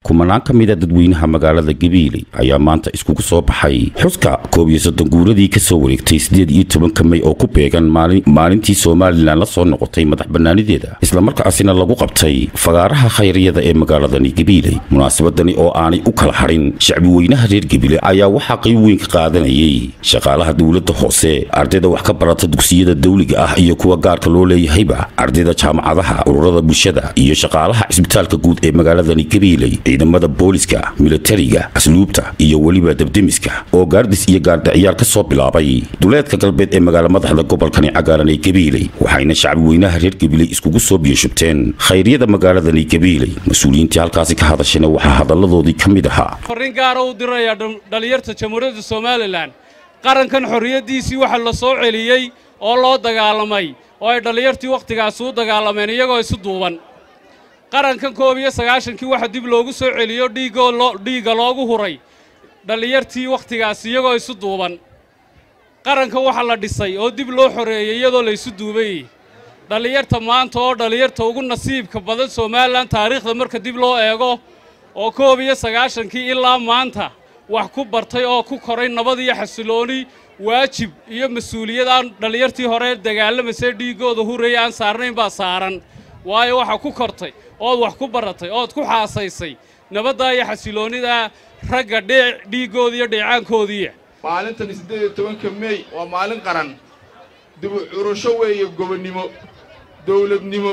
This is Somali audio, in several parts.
kumanaan ka mida dadweynaha magaalada gabiiley ayaa maanta iskugu soo baxay xuska koob iyo soddon guuradii ka soo wareegtay siddeed iyo tobanka mey oo ku beegan maalintii somalilan la soo noqotay madax bannaanideeda islamarkaasina lagu qabtay fagaaraha khayriyada ee magaaladani gabiiley munaasabadani oo aanay u kala hadhin shacbi weynaha reer gabiile ayaa waxaa qayb weyn ka qaadanayay shaqaalaha dowladda hoose ardayda wax ka barata dugsiyada dawliga ah iyo kuwa gaarka loo leeyahayba ardayda jaamacadaha ururada bulshada iyo shaqaalaha cisbitaalka guud ee magaaladani gabiiley ciidamada booliska militariga asluubta iyo weliba debdemiska oo gaardis iyo gaardhiciyaal ka soo bilaabay duleedka galbeed ee magaala madaxda gobolkani cagaaran ee gabiiley waxayna shacbi weynaha reer gabiiley iskugu soo biyashubteen khayryada magaaladani gabiiley mas-uuliyiintii halkaasi ka hadashayna waxaa hadalladoodii ka mid ahaa farriin gaara u dirayaa dhallinyarta jamhuuriyadda somalilan qarankan xorriyaddiisii waxa la soo celiyey oo loo dagaalamay oo ay dhallinyartii wakhtigaasi u dagaalameen iyagoo isu duuban qarankan koob iyo sagaashankii waxa dib loogu soo celiyo dhiigga loogu huray dhallinyartii wakhtigaasi iyagoo isu duuban qarankan waxa la dhisay oo dib loo xoreeyey iyadoo la isu duubayey dhallinyarta maanta oo dhallinyarta ugu nasiibka badan somalilan taariikhda marka dib loo eego oo koob iyo sagaashankii ilaa maanta wax ku bartay oo ku koray nabad iyo xasilooni waajib iyo mas-uuliyad aan dhallinyartii hore dagaalamasay dhiiggooda huraya aan saarnayn baa saaran waayo waxaa ku kortay ood wax ku baratay ood ku xaasaysay nabaddaa iyo xasiloonnidaa ragga dhee dhiiggooda iyo dheecaankoodiiya maalintan siddeed iyo tobanka meey waa maalin qaran dibu curasho weeye gobonnimo dawladnimo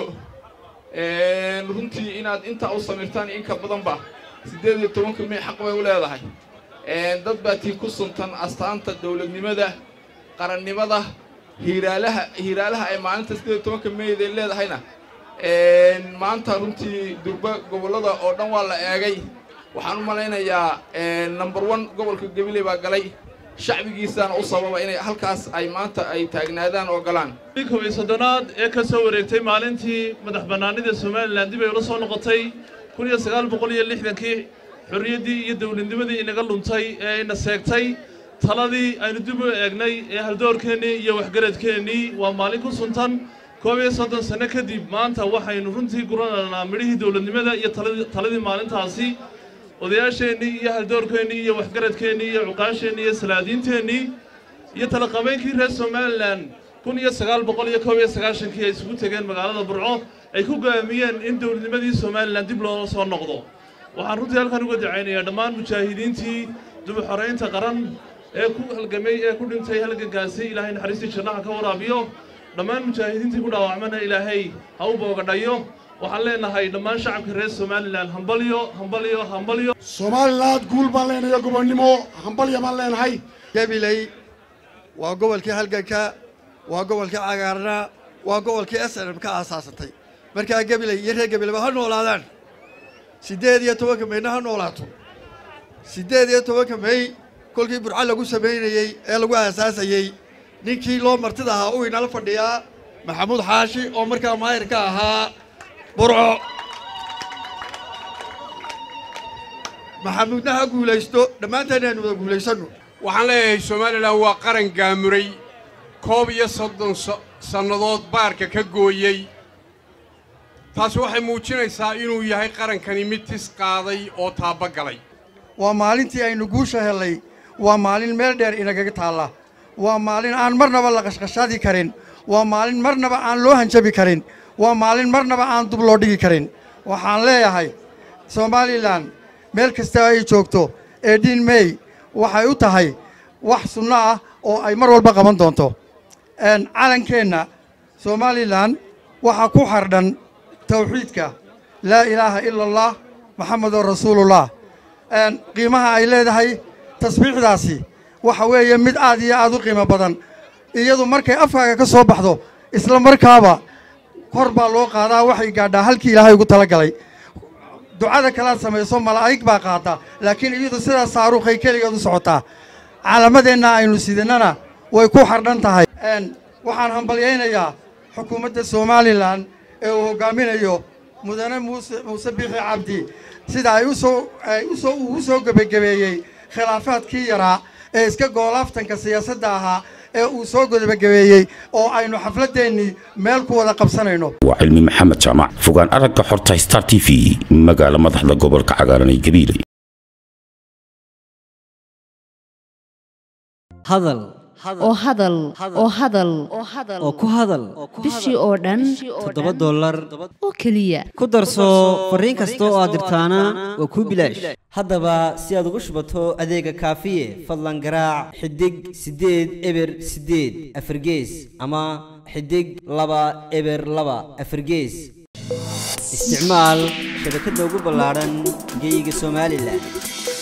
runtii inaad intaa u samirtaan inka badanba siddeed iyo tobanka mey xaq bay u leedahay dad baa tii ku suntan astaanta dawladnimada qarannimada hiiraalaha hiiraalaha ay maalinta siddeed iyo tobanka meyday leedahayna maanta runtii durba gobollada oo dhan waa la eegay waxaan u malaynayaa number one gobolka gabiley baa galay shacbigiisaana u sababa inay halkaas ay maanta ay taagnaadaan oo galaan kob iyo soddonaad ee ka soo wareegtay maalintii madax bannaanida somalilan dib ay ula soo noqotay kun iyo sagaal boqol iyo lixdankii xorriyaddii iyo dawladnimadii inaga luntay ee ina seegtay taladii aynu dib u eegnay ee haldoorkeennii iyo waxgaradkeennii waa maalin ku suntan koob iyo soddon sanno kadib maanta waxaynu runtii guranaynaa midhihii dawladnimada iyo taladii maalintaasi odayaasheennii iyo haldoorkeennii iyo waxgaradkeennii iyo cuqaasheennii iyo salaadiinteennii iyo talaqabeynkii reer somalilan kun iyo sagaal boqol iyo koob iyo sagaashankii ay isugu tegeen magaalada burco ay ku go'aamiyeen in dawladnimadii somalilan dib loola soo noqdo waxaan runtii halkan uga dacaynayaa dhammaan mujaahidiintii dib u xoraynta qaran ee ku halgamay ee ku dhintay halgankaasi ilaahay naxariistii jannaha ka waraabiyo dhammaan mujaahidiintii ku dhaawacmana ilaahay ha u boogadhayo waxaan leenahay dhammaan shacabka reer somalilan hambalyo hambalyo hambalyo somaliland guul baan leenahay gobonnimo hambalya baan leenahay gabiley waa gobolkii halganka waa gobolkii cagaarna waa gobolkii s n m ka aasaasantay markaa gabiley iyo reer gabileyba ha noolaadaan siddeed iyo tobanka meyna ha noolaato siddeed iyo tobanka mey kolkii burco lagu samaynayey ee lagu aasaasayey ninkii loo martida ahaa uu inala fadhiyaa maxamuud xaashi oo markaa maayir ka ahaa burco maxamuudna ha guulaysto dhammaantaena aynu wada guulaysanno waxaan leeyahay somalilan waa qaran gaamuray koob iyo soddon sannadood baarka ka gooyey taasi waxay muujinaysaa inuu yahay qarankani mid tis qaaday oo taabba galay waa maalintii aynu guusha hellay waa maalin meel dheer inagaga taalla waa maalin aan marnaba la qashqashaadi karin waa maalin marnaba aan loo hanjabi karin waa maalin marnaba aan dub loo dhigi karin waxaan leeyahay somalilan meel kasta ay joogto eedhiin mey waxay u tahay wax sunno ah oo ay mar walba qaban doonto calankeenna somalilan waxaa ku xardhan tawxiidka laa ilaaha ila allah maxamedun rasuulullah qiimaha ay leedahay tasbiixdaasi waxa weeye mid aad iyo aad u qiimo badan iyadu markay afkaaga ka soo baxdo isla markaaba kor baa loo qaadaa waxay gaadhaa halkii ilaahay ugu tala galay ducada kalaad samayso malaa'ig baa qaata laakiin iyadu sidaa saaruukhay keligeed u socotaa calamadeenna aynu sidannana way ku xardhan tahay waxaan hambalyaynayaa xukuumadda somalilan ee uu hoggaaminayo mudane muuse muuse biixi cabdi sida ay usoo ay usoo uu u soo gebagebeeyey khilaafaadkii yaraa ee iska goolaaftanka siyaasadda ahaa ee uu soo gudabagabeeyey oo aynu xafladdeennii meel ku wada qabsanayno waa cilmi maxamed jaamac fogaan aragga xorta star t v magaala madaxda gobolka cagaaran ee gabiiley hadal oo hadal oo hadal oo ku hadal bishii oo dhan toddoba dollar oo keliya ku darso fariin kasta oo aad dirtaana waa kuu bilaash haddaba si aad ugu shubato adeega kaafiye fadlan garaac xidig siddeed eber siddeed afargees ama xidig laba eber laba afargees isticmaal shabakadda ugu ballaadhan geeyiga somalilan